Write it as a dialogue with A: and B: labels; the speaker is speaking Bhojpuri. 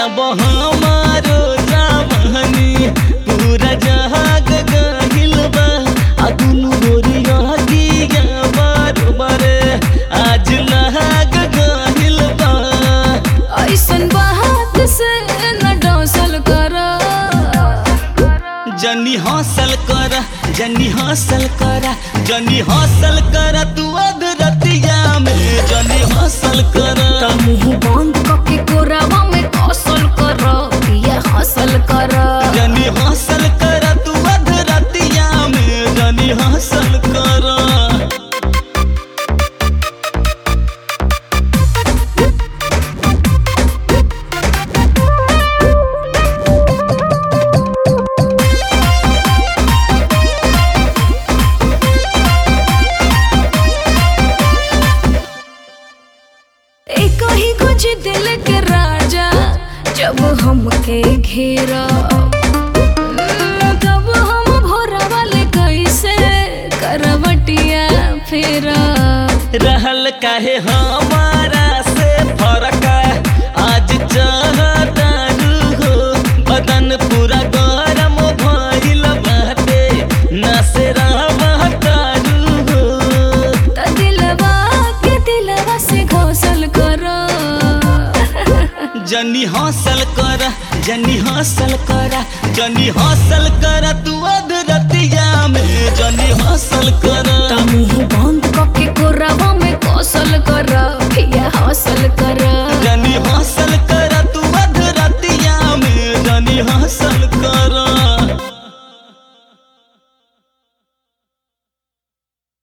A: अब हमारो जवानी पूरा जहाग गहिल बा आ दुनु गोरिया दिया बरोबर आज लहाग गहिल बा
B: ऐसन बात से न डौसल कर
A: जनी हौसल कर जनी हौसल कर जनी हौसल कर तू अधरतिया में जनी हौसल कर
B: मुंह बंद करके कोरावा में कौशल कर ये हासिल कर
A: जनी हौसल कर तू अधरतिया में जनी हौसल कर
B: एक ही कुछ दिल के राजा जब हमके घेरा तब हम भोरा वाले कैसे करवटिया फेरा
A: रहल काहे हमारा से फरक आज चाहतारू हो बदन पूरा गरम भइल बाटे नसे रहतारू हो
B: त दिलवा के दिलवा से घोसल करो
A: जनी हौसल कर जनी हौसल कर जनी हौसल कर तू अधरतिया में जनी हौसल कर